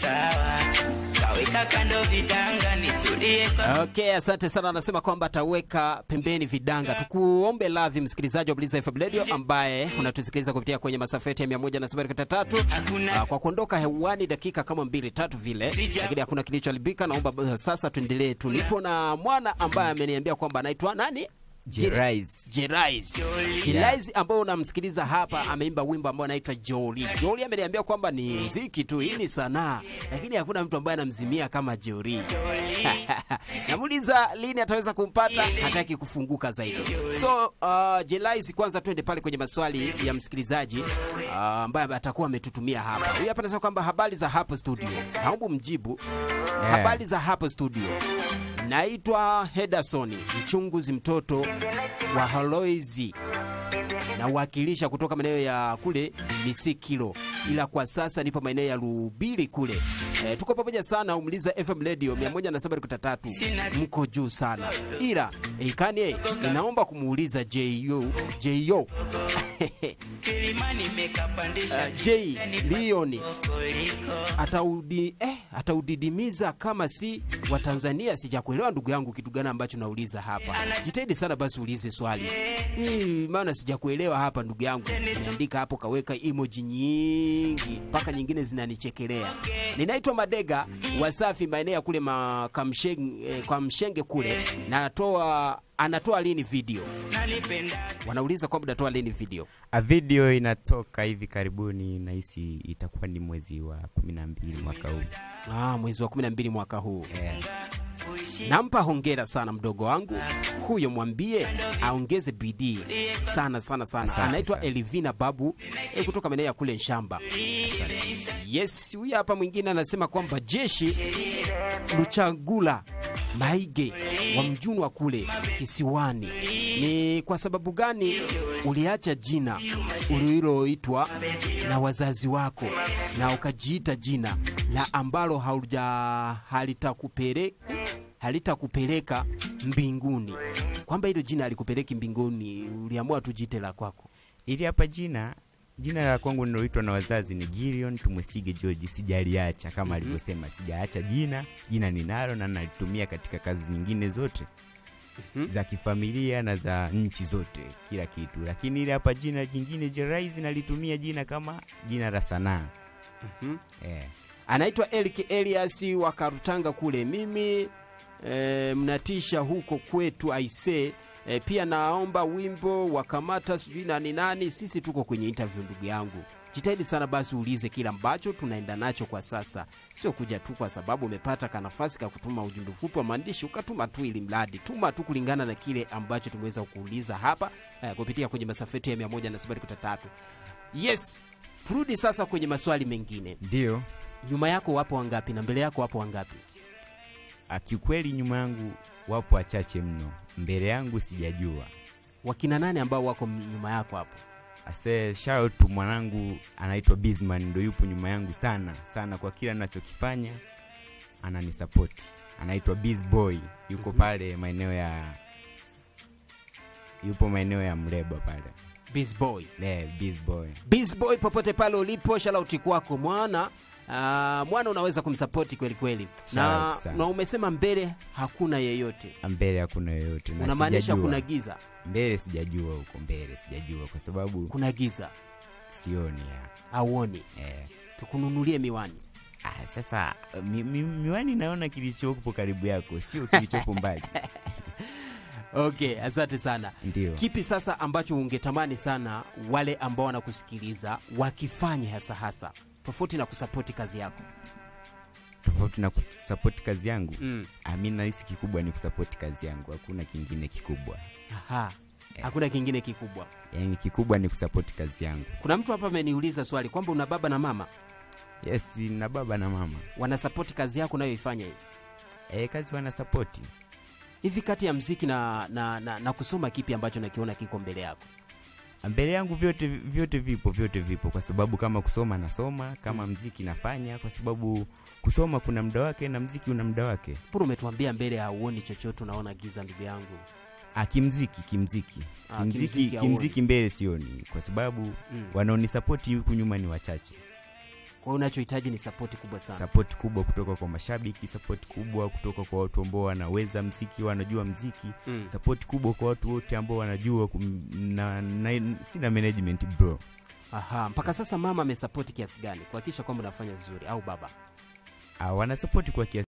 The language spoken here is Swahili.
sawa, kaweka kando vidanga nitulie kwa Okay, asante sana. Anasema kwamba ataweka pembeni vidanga. Tukuombe radhi msikilizaji wa Bliza FM Radio ambaye unatusikiliza kupitia kwenye masafa yetu ya 107.3 Hakuna- Ah, kwa kuondoka hewani dakika kama mbili tatu vile, Sija- lakini hakuna kilichoharibika. Naomba uh, sasa tuendelee. Tulipo na mwana ambaye ameniambia kwamba anaitwa nani? Jerais. Jerais. Jerais ambao unamsikiliza hapa ameimba wimbo ambao anaitwa Joli. Joli ameniambia kwamba ni muziki tu, hii ni sanaa, lakini hakuna mtu ambaye anamzimia kama Joli. Namuuliza lini ataweza kumpata, hataki kufunguka zaidi. So uh, Jerais, kwanza twende pale kwenye maswali ya msikilizaji uh, ambaye atakuwa ametutumia hapa. Huyu hapa anasema kwamba habari za hapo studio, naomba mjibu habari za hapo studio. Naitwa Hedasoni mchunguzi, mtoto wa Haloizi nawakilisha kutoka maeneo ya kule Misikilo, ila kwa sasa nipo maeneo ya Lubili kule. E, tuko pamoja sana. Umliza FM Radio 107.3 mko juu sana, ila ikanie ninaomba kumuuliza Jo Jo kilimani mekapandisha J Lioni koliko ataudi, eh, ataudidimiza kama si wa Tanzania. Sijakuelewa ndugu yangu, kitu gani ambacho nauliza hapa? Jitahidi sana basi ulize swali hii, maana sijakuelewa hapa ndugu yangu. Andika hapo, kaweka emoji nyingi mpaka nyingine zinanichekelea. Ninaitwa Madega Wasafi, maeneo ya kule makamshenge, eh, kwa mshenge kule, natoa anatoa lini video? nanipenda Wanauliza kwamba natoa lini video. A video inatoka hivi karibuni, nahisi itakuwa ni mwezi wa kumi na mbili mwaka huu. Ah, mwezi wa 12 mwaka huu. Eh, Nampa hongera sana mdogo wangu huyo, mwambie aongeze bidii sana sana sana. Asante Anaitwa sana. Elivina Babu eh, kutoka maeneo ya kule Nshamba. Yes, huyu hapa mwingine anasema kwamba jeshi Luchagula Maige wa mjuni wa kule kisiwani, ni kwa sababu gani uliacha jina uliloitwa na wazazi wako na ukajiita jina la ambalo hauja halitakupeleka halitakupeleka mbinguni, kwamba hilo jina halikupeleki mbinguni, uliamua tujite la kwako. ili hapa jina jina la kwangu niloitwa na wazazi ni Gilion Tumwesige George, sijaliacha kama alivyosema, sijaacha jina. Jina ninalo na nalitumia katika kazi nyingine zote za kifamilia na za nchi zote, kila kitu, lakini ile hapa jina jingine Jerais nalitumia jina kama jina la sanaa eh. Anaitwa Elik Elias wa Karutanga kule. Mimi e, mnatisha huko kwetu aise. E, pia naomba wimbo wa kamata sijui nani nani. Sisi tuko kwenye interview ndugu yangu, jitahidi sana basi uulize kile ambacho tunaenda nacho kwa sasa, sio kuja tu kwa sababu umepata kanafasi ka kutuma ujumbe mfupi wa maandishi ukatuma tu, ili mradi tuma tu kulingana na kile ambacho tumeweza kuuliza hapa eh, kupitia kwenye masafeti ya 107.3. Yes, turudi sasa kwenye maswali mengine. Ndio Nyuma yako wapo wangapi na mbele yako wapo wangapi? Ah, kiukweli nyuma yangu wapo wachache mno, mbele yangu sijajua. Wakina nane ambao wako m- nyuma yako hapo? Ase shout out to mwanangu anaitwa Bisman, ndo yupo nyuma yangu sana sana, kwa kila ninachokifanya ananisapoti. Anaitwa Biz Boy, yuko pale maeneo ya yupo maeneo ya Mleba pale. Biz Boy. Le, Biz Boy. Biz Boy, popote pale ulipo, shalauti kwako mwana. Ah, mwana unaweza kumsapoti kweli kweli, na, Shout sana. na umesema mbele hakuna yeyote, Mbele hakuna yoyote na unamaanisha sijajua. kuna giza? mbele sijajua huko mbele sijajua kwa sababu Kuna giza, sioni ya. auoni? Eh. Tukununulie miwani. Ah, sasa mi, mi, miwani naona kilichopo karibu yako sio kilichopo mbali. Okay, asante sana. Ndio. Kipi sasa ambacho ungetamani sana wale ambao wanakusikiliza wakifanye hasa hasa tofauti na kusapoti kazi yako? tofauti na kusapoti kazi yangu Mm. ah, mi nahisi kikubwa ni kusapoti kazi yangu hakuna kingine kikubwa Aha. Hakuna kingine kikubwa. yaani kikubwa ni kusapoti kazi yangu Kuna mtu hapa ameniuliza swali kwamba una baba na mama yes na baba na mama wanasapoti kazi yako unayoifanya hii. e, kazi wanasapoti Hivi kati ya mziki na, na, na, na kusoma, kipi ambacho nakiona kiko mbele yako? mbele yangu vyote vyote vipo vyote vipo kwa sababu kama kusoma nasoma kama mziki nafanya kwa sababu kusoma kuna muda wake na mziki una muda wake Puru umetuambia mbele hauoni chochote, unaona giza, ndugu yangu. ah, kimziki kimziki Ah, kimziki, kimziki hauoni. kimziki mbele sioni kwa sababu Mm. wanaonisapoti huku nyuma ni wachache kwa hiyo unachohitaji ni sapoti kubwa sana sapoti kubwa kutoka kwa mashabiki sapoti kubwa kutoka kwa watu ambao wanaweza mziki wanajua mziki mm. sapoti kubwa kwa watu wote ambao wanajua kum, na, na, sina management bro Aha, mpaka sasa mama amesapoti kiasi gani kuhakikisha kwamba unafanya vizuri au baba Ah, wanasapoti kwa kiasi